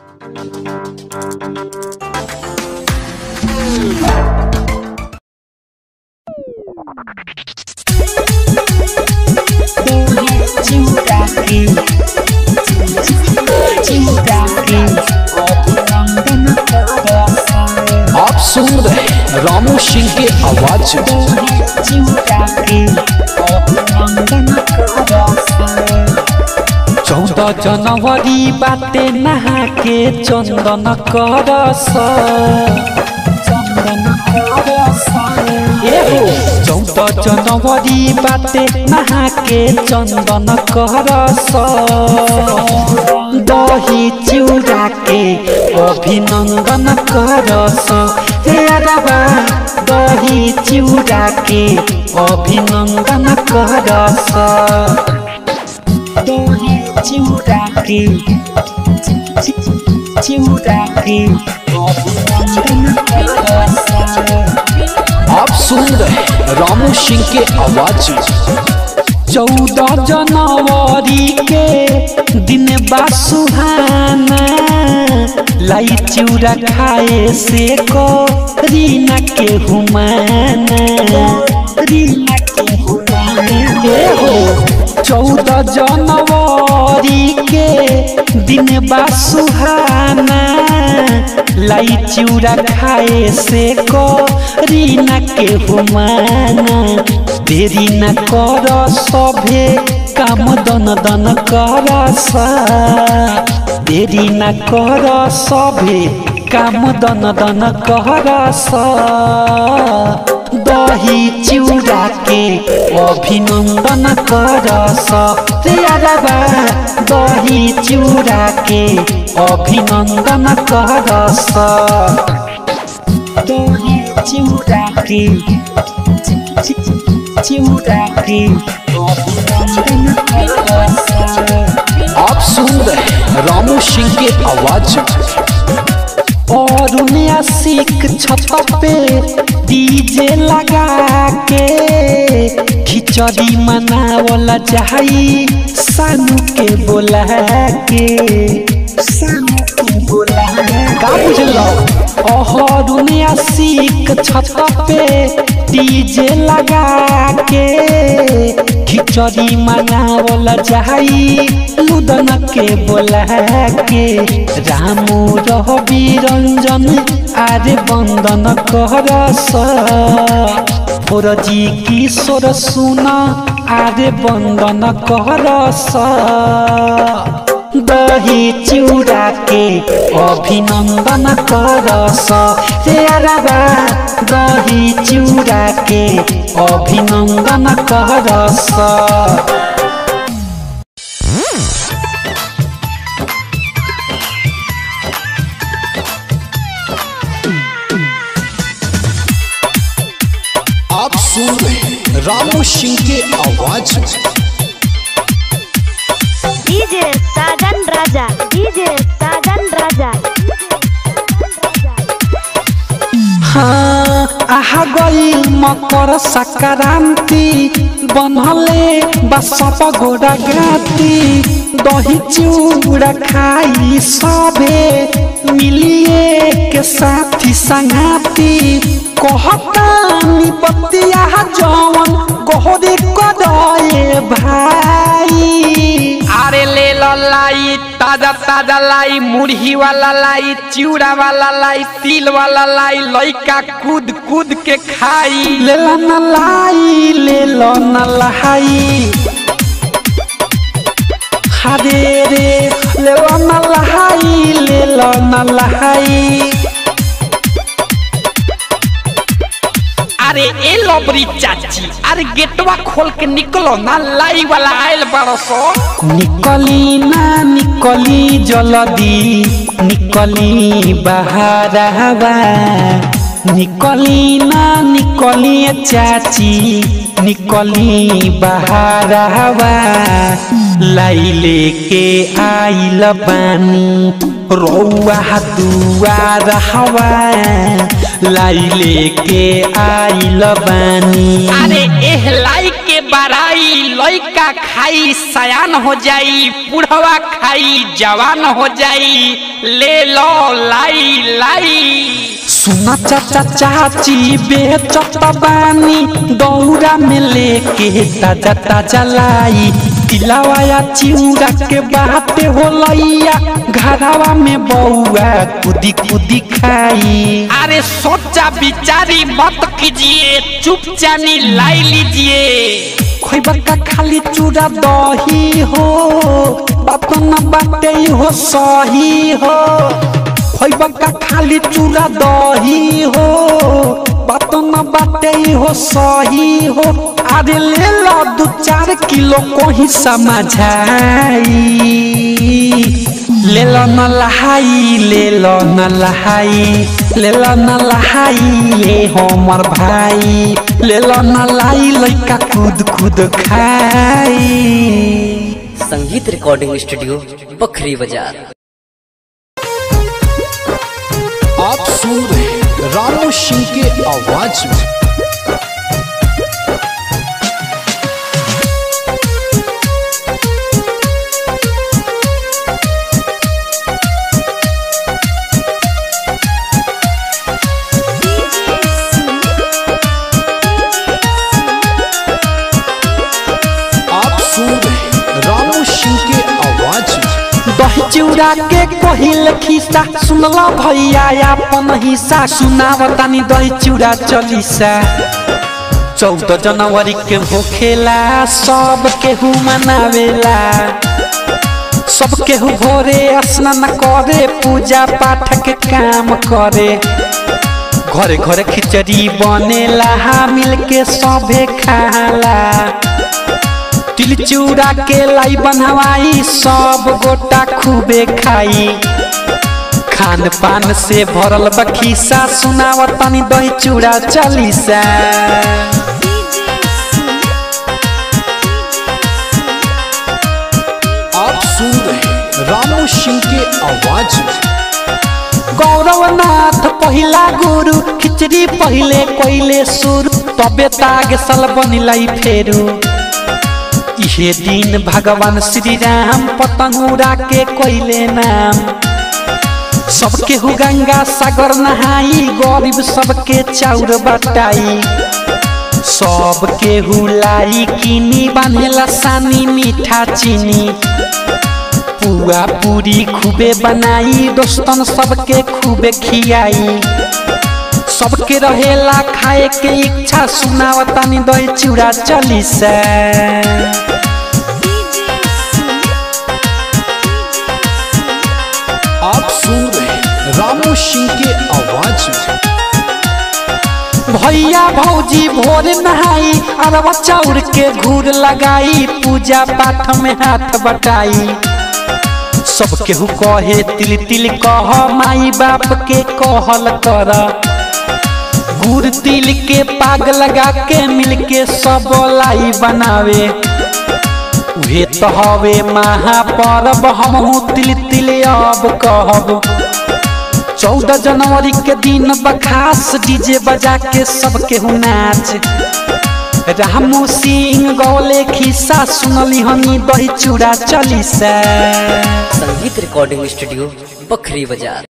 आप सुन रहे हैं रामू सिंह के आवाज में चौदह जनवरी बाटे नहा के चंदन करस चौदह जनवरी बाटे नहा के चंदन करस दही चिउरा के अभिनंदन करस हे अरबा दही चिउरा के अभिनंदन करस आप सुन रहे हैं रामू सिंह के आवाज में चौदह जनवरी के दिन बा सुहाना लाई चिउरा खाए से को रीना के हुमाना ए हो चौदह जनवरी के दिन बा सुहाना लाई चिउरा खाए से को रीना के हुमाना देरी न कर सभे काम दन दन कर देरी न कर सभे काम दन दन कर दही चिउरा के अभिनंदन करस तेरबा दही चिउरा के अभिनंदन करस दही चिउरा के आप सुन रहे हैं रामू सिंह के आवाज में और आशिक छत पे डीजे लगा के खिचड़ी मनावल जाई सानू के बोला के सानू के बोला का बुझलो अहरुन आशिक छत पे डीजे लगा के खिचड़ी मनावल जाई लुदन के बोला के रामू रहबी रंजन आरे बंदन करस फोरजी किशोर सुन आरे बंदन करस दही चिउरा के अभिनंदन करस रे अरबा दही चिउरा के अभिनंदन करस आप सुन रहे हैं रामू सिंह के आवाज में डीजे साजन राजा डीजे साजन राजा हाँ आहा गई मकर संक्रांति बनले बसप गोड़ा गाती दही चूड़ा खाई सबे मिलिए के साथी संगाती कहतानी बतिया जवन गोहरी कदए भाई अरे ले लो लाई ताजा ताजा लाई मुरही वाला लाई चिवड़ा वाला लाई तिल वाला लाई लइका कूद कूद के खाई ले लो न लाई ले लो न लहाई हरे रे ले लो न लहाई ले लो न लहाई अरे ए लबरी चाची अरे गेटवा खोल के निकलो ना लाई वाला आयल बरसो निकली ना निकली जल्दी निकली बहारवा निकली ना निकली चाची निकली बहारवा लाई लेके आइल बानी रौआ दुआर हवा लाई लेके आइल बानी अरे एह लाई के बड़ाई लइका खाई सयान हो जाई बुढ़वा खाई जवान हो जाई ले लो लाई लाई सुना चाचा चाची बेचत बानी दौरा में लेके ताजा ताजा लाई तिलावाया चिउरा के बाटे होलैया घरावा में बौआ कुदी कुदी खाई अरे सोचा बिचारी मत कीजिए चुपचानी लाई लीजिए खोइबा का खाली चूड़ा दही हो बात न बाटे हो सही हो खोइबा का खाली चूड़ा दही हो बात न बाटे हो सही हो अरे ले लो दू चार किलो कोही समझाई ले लो न लहाई ले लो न लहाई ले लो न लहाई ये हमर भाई ले लो न लाई लइका कूद कूद खाई संगीत रिकॉर्डिंग स्टूडियो बखरी बाजार आप सुन रहे हैं रामू सिंह के आवाज में आप सुन रहे हैं रामू सिंह के आवाज में दही चिउरा के कहिल खिस्सा सुनला भैया अपन हिस्सा सुनावतानी दही चिउरा चलिसा चौदह जनवरी के होखेला सब केहू मनावेला सब केहू भोरे स्नान करे पूजा पाठ के काम करे घरे घरे खिचड़ी बनेला मिल के सभे खाला तिल चूड़ा के लाई बनवाई सब गोटा खूबे खाई खान पान से भरल बखीसा सुनावतानी दही चूड़ा चलीसा आप सुन रहे हैं रामू सिंह के आवाज में गौरवनाथ पहिला गुरु खिचड़ी पहिले कोइले सुर तबे ताग सल बनिलाई फेरू इहे दिन भगवान श्री राम पतंगुरा के कोइले नाम सबके हु गंगा सागर नहाई गरीब सबके चाउर बटाई सबके हुलाई किनी बांधेला सानी मीठा चीनी पुआ पूरी खूबे बनाई दोस्तन सबके खूबे खियाई सबके रहेला खाए के इच्छा सुनावतानी दही चूड़ा चलीसा आप सुन रहे हैं रामू सिंह के आवाज में भैया भौजी भोर नहाई अरवा चाउर के घूर लगाई पूजा पाठ में हाथ बटाई सब केहू कहे तिल तिल कह माई बाप के कहल कर गुड़ तिल के पाग लगा के मिल के सब लाई बनावे उहे तो हवे महापर्व हमहू तिल तिल अब कहब चौदह जनवरी के दिन बखास डीजे बजा के सबके हु नाच रामू सिंह गौले खिस्सा सुनली हनी दही चूड़ा चली से संगीत रिकॉर्डिंग स्टूडियो बखरी बाजार